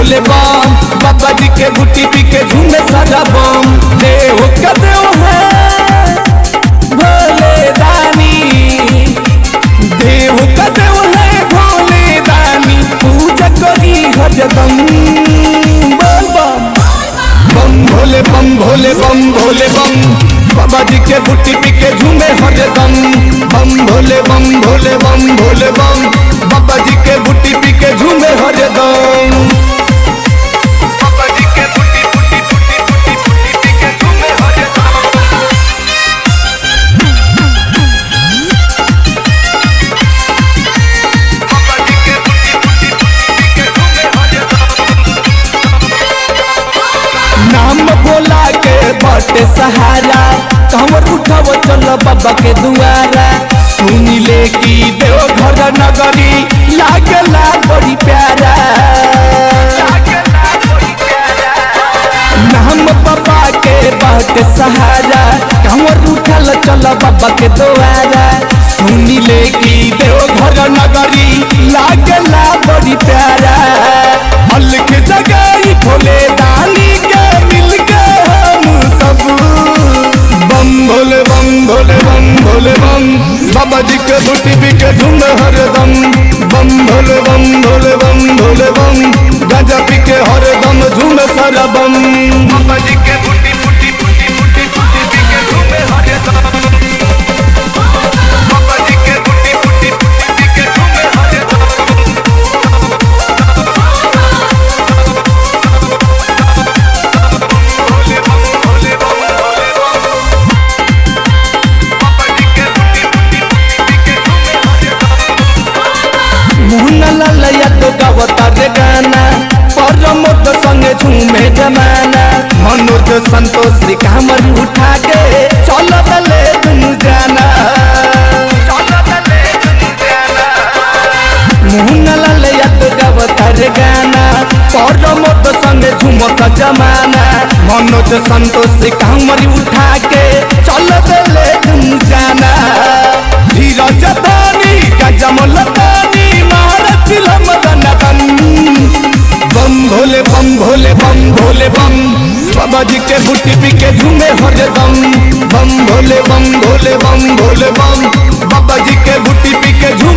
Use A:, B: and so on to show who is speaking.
A: भोले बम बाबा जी के बूटी पी के झूमे सारा बम देव का देव है भोले दानी देव का देव है भोले दानी पूजा करी हजदम बम बम बम भोले बम भोले बम भोले बम बाबा जी के बूटी पी के झूमे हरदम बम भोले बम भोले बम भोले बम बाबा जी के बूटी पी के झूमे हरदम बाबा जी के बूटी बूटी बूटी बूटी बूटी पी के झूमे हरदम बाबा जी के बूटी बूटी बूटी पी के झूमे हरदम नाम बोला के बटे सहारा कमर उठाव चल बाबा के दुआरा सुन ले की देव घर नगरी लागला बड़ी प्यारा नाम बाबा के बटे सहारा कमर उठल चल बाबा के दुआरा सुन ले की देव घर नगरी लागला बड़ी प्यारा हल के जगह भोले दानी के मिल के हम सब बम भोले बम भोले बम भोले बम बाबा जी के बूटी पी के झुंड हरदम बम भोले बम भोले बम भोले बम गांजा पी के हरदम झूम सारा बम बाबा जी के बूटी बूटी बूटी बूटी बूटी पी के झूमे हरदम बाबा जी के बूटी बूटी बूटी पी के झूमे हरदम भोले बम भोले बम भोले बम बाबा जी के बूटी बूटी बूटी पी के झूमे हरदम मुहना ललया तो गावता रे गाना परमोद संगे झूमे जमाना मनोज संतोष श्री कामर उठा के चल दले दुनु जाना मुहना ललया तो गावता रे गाना परमोद संगे झूमत जमाना मनोज संतोष श्री कामर उठा के चल दले दुनु जाना धीरज दानी गजमल दानी महारथ मदन तन बम भोले बम भोले बम भोले बम बाबा जी के बूटी पी के झूमे हरदम बम भोले बम भोले बम भोले बम बाबा जी के बूटी पी के झूमे